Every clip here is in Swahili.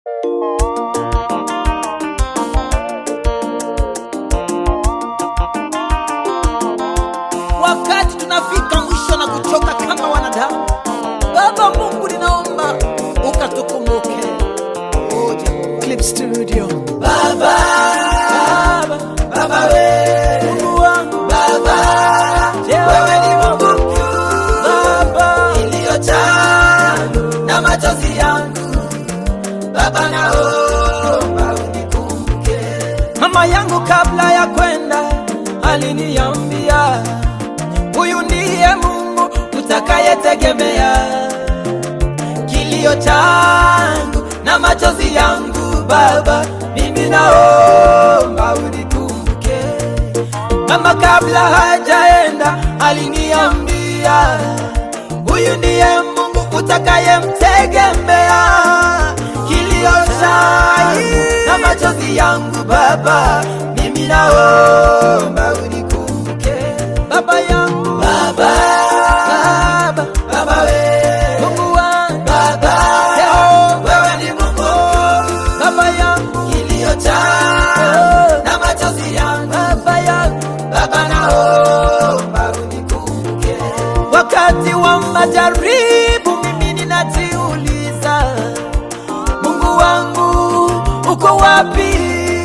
wakati tunafika mwisho na kuchoka kama wanadamu baba mungu ninaomba ukatukumbuke Oje. Clip studio baba baba baba we mungu wangu baba wewe ni mungu mkuu baba iliyojaa na machozi yangu baba naomba unikumbuke mama yangu kabla ya kwenda aliniambia huyu ndiye mungu utakayetegemea kilio changu na machozi yangu baba mimi naomba unikumbuke mama kabla hajaenda aliniambia huyu ndiye mungu utakayemtegemea kilio changu na machozi yangu baba mimi naomba unikumbuke baba yangu baba baba baba we mungu wangu baba Yehova wewe ni mungu baba yangu kilio changu na machozi yangu baba yangu baba naomba unikumbuke wakati wa majaribu mimi ninajiuliza mungu wangu uko wapi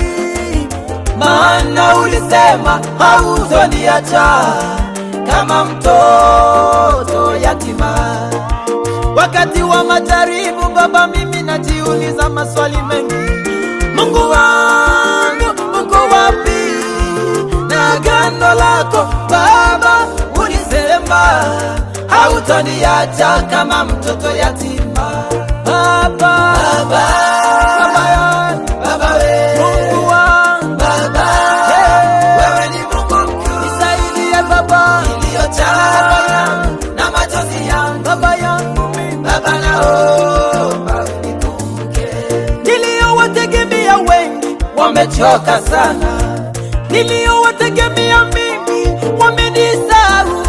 maana ulisema hautoniacha kama mtoto yatima wakati wa majaribu baba mimi najiuliza maswali mengi mungu wangu uko wapi na agano lako baba ulisema hautoniacha kama mtoto yatima baba baba baba yangu baba we mungu wangu baba wewe ni mungu mkuu nisaidie baba iliyojaa na machozi yangu baba yangu mimi baba naomba unikumbuke niliyowategemea wengi wamechoka sana niliyowategemea mimi wamenisahau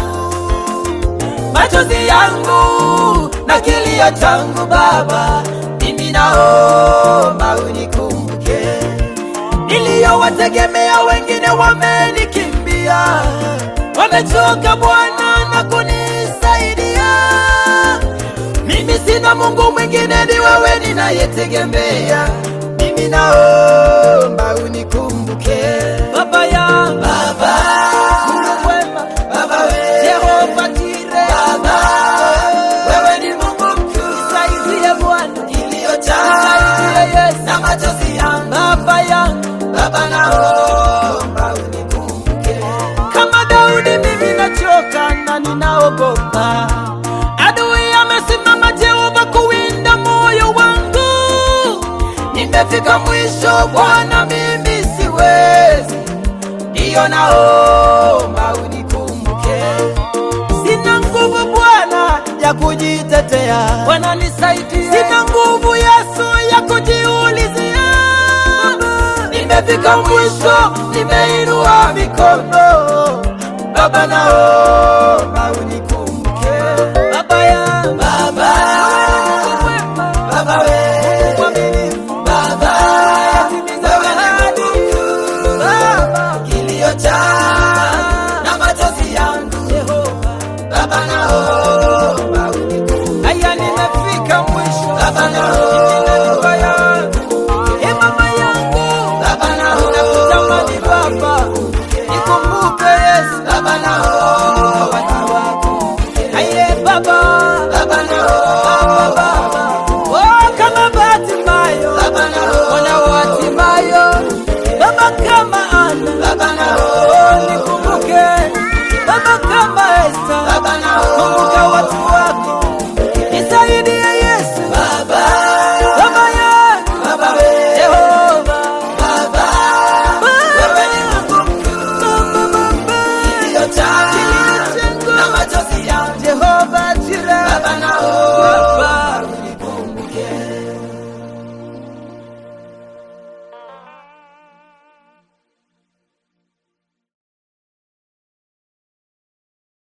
machozi yangu na kilio changu baba mimi naomba unikumbuke niliyowategemea wengine wamenikimbia wamechoka bwana na kunisaidia mimi sina mungu mwingine ni wewe ninayetegemea mimi naomba unikumbuke baba ya baba mungu mwema baba we jehova jire baba wewe ni mungu mkuu nisaidie bwana iliyojaa nisaidie yesu na machozi yangu baba yangu baba naomba unikumbuke kama daudi mimi nachoka na ninaogopa adui amesimama jehova kuwinda moyo wangu nimefika mwisho bwana mimi siwezi ndiyo naomba unikumbuke sina nguvu bwana ya kujitetea bwana nisaidie sina nguvu yesu ya kujiulizia nimefika mwisho nimeinua mikono baba nao